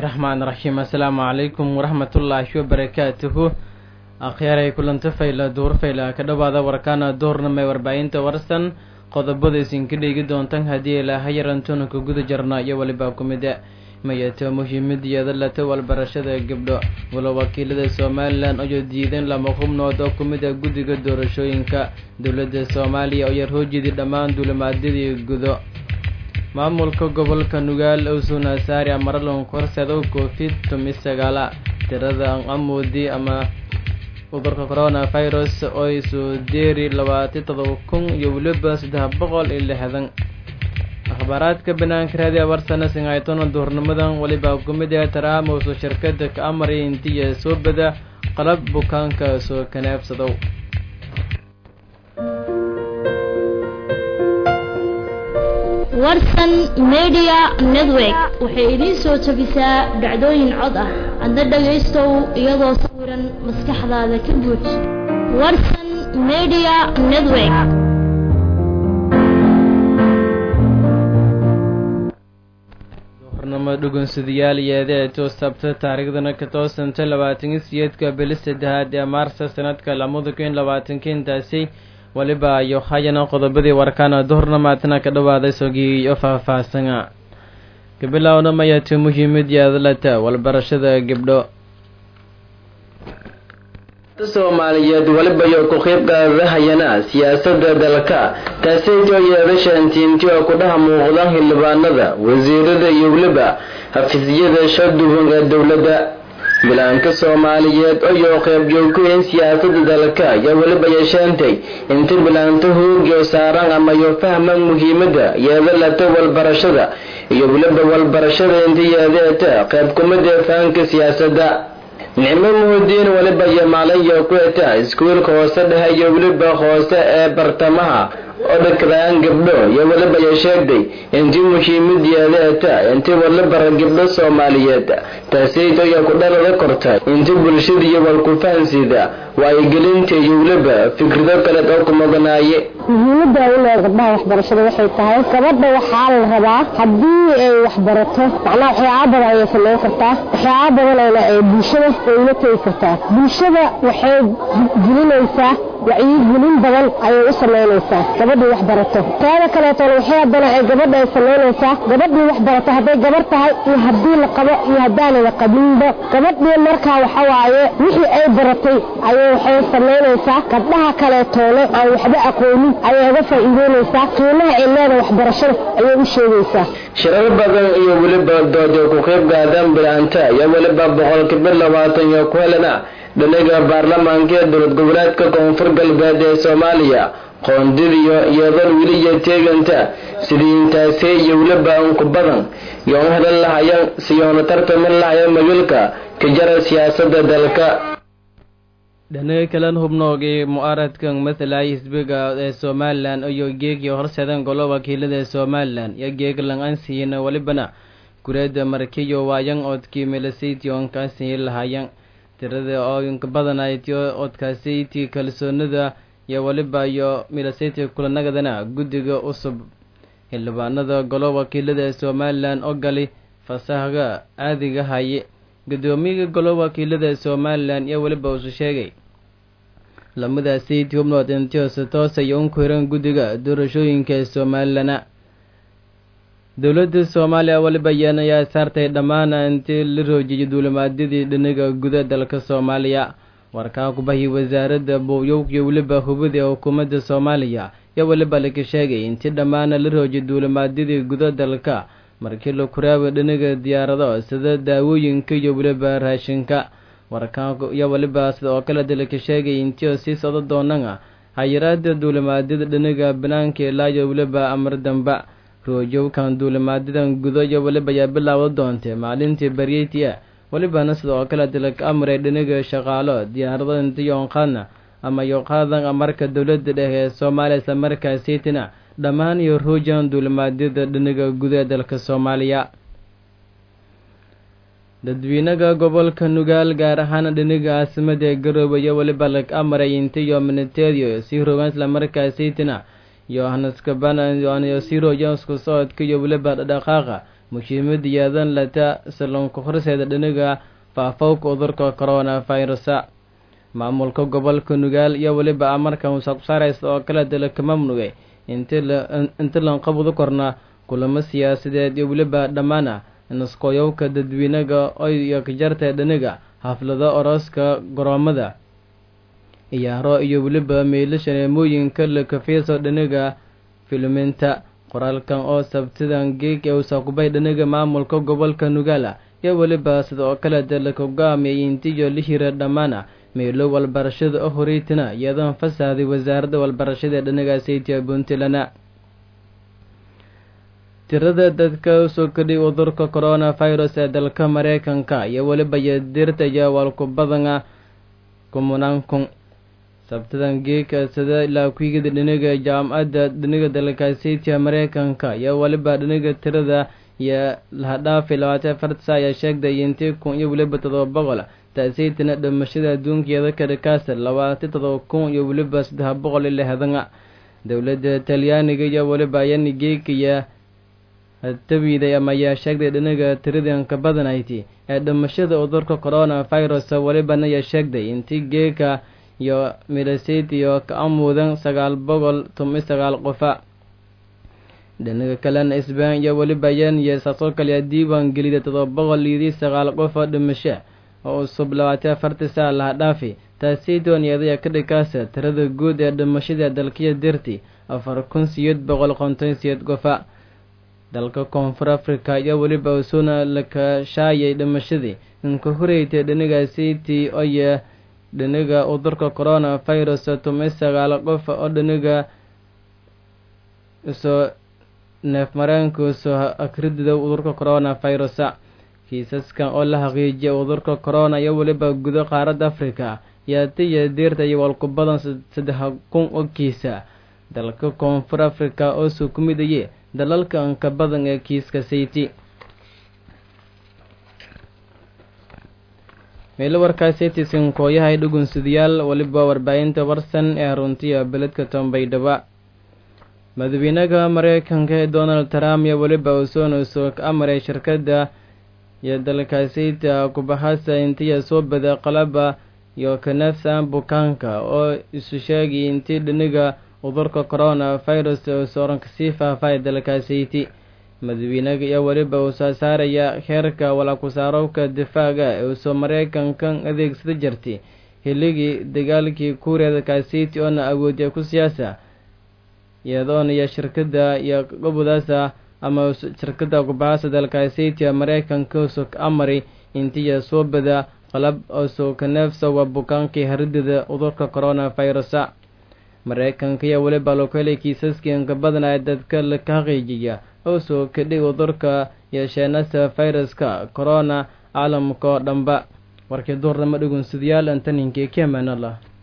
raxmaan raxiim assalaamu calaykum waraxmatullaahi wabarakaatuhu akhyaaray kulanto fayla duur fayla ka dhowaada warkaana duurnamay warbaahinta warsan qodobada isinka dheegi doontan haddii ilaaha yarantuna ka guda jarna iyo weliba ku mida mayato muhiimadiyada lata walbarashada gabdho walo wakiilada somalilan ayoo diidan lama xubnood oo ku mida guddiga doorashooyinka dowladda soomaaliya oo yar hoojidi dhammaan duulimaadyadii gudo maamulka gobolka nugaal owsuna saari amaralon korsedow covid tumi sagaala tirada amoodi ama cudurka coronavirus oo isu deeri labaatan todoba kun iyo weliba saddex boqol iyo lixdan akhbaaraadka banaanka raadiya warsana singaytona duurnimadan weliba kumid ee taraamowso shirkada ka amray intiya soo bada qalab bukaanka soo kanaabsadow warsan media network waxay idiin soo jabisaa dhacdooyin cod ah adna dhagaystow iyadoo sawiran maskaxdaada ka buuj warsan media network duhurnimo dhugunsadayaal yeede toostabta taariikhdana ka toosanta labaatan siyeedka bili saddexaad ee maarsa sanadka lamada kun labaatanka intaasi weliba iyo hayana qodobadii warkaana duhurnamaadna ka dhawaaday sogii iyo faahfaahsana gabilowna mayati muhiimad yaadalata walbarashada gabdho soomaaliyeed weliba iyo ku qayb qaadahayana siyaasada dalka taasaytoo yeedashaantiinti oo kudhaha muuqda xildhibaanada wasiirada iyo weliba xafiisyada shaduhunga dowladda bilaanka soomaaliyeed oyoo qaybjoogkuyin siyaasada dalka ayaa weliba yeeshaantay inta bilaanta hoogyo saaran ama yo fahman muhiimada yeedalata walbarashada iyo weliba walbarashada inta yeedeeta qayb kumida fahanka siyaasadda nicmo muhudiin weliba iyo maalinyo ku eta iskuulka hoose dhexe iyo weliba hoose ee bartamaha oo dhakadaan gabdho iyo weliba yo sheegday intii muhiimadeeda eta intii walibara gabdho soomaaliyeed taasayto ayaa ku dhalada kortay intii bulshada iyo walkufahansida waayigelinta iyo weliba fikrado kaleed oo ku muganaaye muhiimada u leed gabdhaha waxbarashada waxay tahay gabadha waxaa la rabaa haddii ay waxbarato macnaha waxyaaba badan ayay samayn kartaa waxyaaba badanayna ee bulshada ayla tegi kartaa bulshada waxay gelinaysaa wacyigelin badan ayay u samaynaysaa gabadhii waxbarato taada kaleetona waxyaa badan ay gabadha ay samaynaysaa gabadhii waxbarato hadday gabar tahay iyo haddii la qabo iyo haddaanala qabinba gabadhii markaa waxawaaye wixii ay baratay ayay waxay samaynaysaa gabdhaha kaleetoona aan waxba aqoonin ayay uga faa'iideynaysaa qiimaha ay leeda waxbarashada ayay u sheegaysaa shirar badan iyo weliba dood ku qayb gaadaan bilaanta iyo weliba boqolkiiba labaatan iyo ku helana dhaliga baarlamaanka ee dowlad goboleedka koonfur galbeed ee soomaaliya qoondidiyo iyadal weliya teeganta sidii intaasi iyo weliba unku badan yoon helan lahayan siyoona tartamin lahayan magaalka ka jara siyaasada dalka dhanaga kalan hubnoogii mu'aaradkan mathalay xisbiga ee somalilan iyo geegii horseedan golo wakiilada somalilan iyo geeg lang-aansiiyana welibana gureeda markiyo waayan oodkii milasaytii oonkaasiyi lahayan tirada oo inka badanaytio oodkaasaytii kalsoonida iyo weliba iyo milasaytii kulanagadana guddiga cusub xildhibaanada golo wakiilada somalilan oo gali fasahga caadiga haye guddoomiyaga golo wakiilada somalilan iyo weliba usu sheegay lamadaasaytii hubnood intiose toos ay unku hiran guddiga doorashooyinka somalilana dowladda soomaaliya weliba yeen ayaa saartay dhammaana intii la roojiyay duulimaadyadii dhinaga guda dalka soomaaliya warkaa kubahi wasaaradda booyowkiyo weliba hubada ee xukuumadda soomaaliya iyo weliba laka sheegay intii dhammaana la roojiyay duulimaadyadii guda dalka markii la kuraaba dhinaga diyaarado sida daawooyinka iyo weliba raashinka warkaan iyo weliba sida oo kale dalka sheegay intii sii socdo doonana hayaraada duulimaadyada dhinaga banaanka ilaa iyo weliba amar damba roojowkan duulimaadyadan gudo iyo weliba ayaa bilaawda doontay maalintii baryeyti ah welibana sida oo kale dalka amray dhinaga shaqaalo diyaarado intiyoonqaadna ama yoqaadan amarka dowladda dhexe ee soomaaliya islamarkaaseytina dhammaan iyo roojan duulimaadyada dhinaga guda ee dalka soomaaliya dadweynaha gobolka nugaal gaar ahaan dhinaga caasimada ee garoobe iyo weliba lag amaray intiyo minitedio sii rogaan islamarkaaseytina iyo hanaskaban sii rojan isku socodka iyo weliba dhaqaaqa muhiimada yeedan lata salonka horseeda dhiniga faafowka cudurka corona virusa maamulka gobolka nugaal iyo weliba amarkan wasaaqsaaraysa oo kale dalaka mamnugay inti lanqabudu korna kulamo siyaasadeed iyo weliba dhammaana naskoyowka dadweynaga iyo kajarta dhiniga xaflado orooska garoomada iyaaro iyo weliba meelashaneemooyinka lakafiiso dhiniga filiminta qoraalkan oo sabtidan geeg ee usaakubay dhiniga maamulka gobolka nugaala iyo weliba sida oo kale dalaka hogaamiyay intiyo la hira dhammaana meelo walbarashada oo horeytina iyadoon fasahday wasaaradda walbarashada ee dhiniga saytia puntland tirada dadka usoo kadhay cudurka corona virus ee dalka mareykanka iyo weliba yadirta iyo walku badana kumanaan kun sabtadan geeka sida ilaa kuigada dhiniga jaamacadda dhiniga dalka saytia mareykanka iyo weliba dhiniga tirada iyo lahadhaafi labaatan afartasa ayaa sheegday intii kun iyo weliba todoba boqol taasaytina dhimashada adduunkeeda kadhakaasa labaatan todoba kun iyo weliba saddex boqol iyo lixdana dowladda talyaaniga iyo weliba ayani geekaya tabiiday ama ayaa sheegday dhinaga tiradanka badanayti ee dhimashada cudurka corona virus welibana ayaa sheegday intii geeka iyo midasayt iyo ka amuudan sagaal boqol toban sagaal qofa dhinaga kalena isbaan iyo weliba yan iyo saasoo kale diiwaan gelida todoba boqol iyodii sagaal qofa dhimasho oo cusub labaatan afartii saa laha dhaafi taasaytoon iyadaya ka dhikaasa tirada guud ee dhimashada dalkiya dirti afar kun siyeed boqol konton siyeed qofa dalka koonfur africa iyo weliba usuna lakashaayay dhimashadii inka horeytay dhiniga city oye dhiniga cudurka corona virus tumay sagaal qof oo dhiniga usoo neef mareenka usoo akridida cudurka corona virusa kiisaskan oo la xaqiijiyay cudurka corona iyo weliba gudo qaaradda africa yaatiya diirta iyo walku badan saddex kun oo kiisa dalka koonfur africa oo soo ku midaye dalalka anka badan ee kiiska sayti meelo warkaa sayti sinkooyahay dhugunsidayaal weliba warbaahinta warsan ee runtiya beledka tombaydhaba madaxweynaha mareykanka ee donald trump iyo weliba usoona usoo ka amaray shirkadda iyo dalka sayta kubahasa intiya soo bada qalaba iyo kanafsan bukaanka oo isu sheegay intii dhiniga cudurka corona virus sooran kasii faafay dalka sayti madaxweynaga iyo weliba uu soo saaraya heerka walaakusaarowka difaaga ee usoo mareykankan adeegsada jirtay hiligii dagaalkii kuuriyada kasayti oona awoodiya ku siyaasa iyadoona iyo shirkada iyo gobodaasa ama shirkada kubahasa dalka sayti mareykanka usoo ka amari intiya soo bada qalab osoo kaneefsa waa bukaankii haridida cudurka corona virusa mareykanka iyo weliba lokelay kiisaskii inka badanaya dadka laka xaqiijiya oo soo kadhay cudurka yeesheenasa viruska corona caalamka oo dhanba warkii duurnamo dhugunsidayaal antaninka kemaanala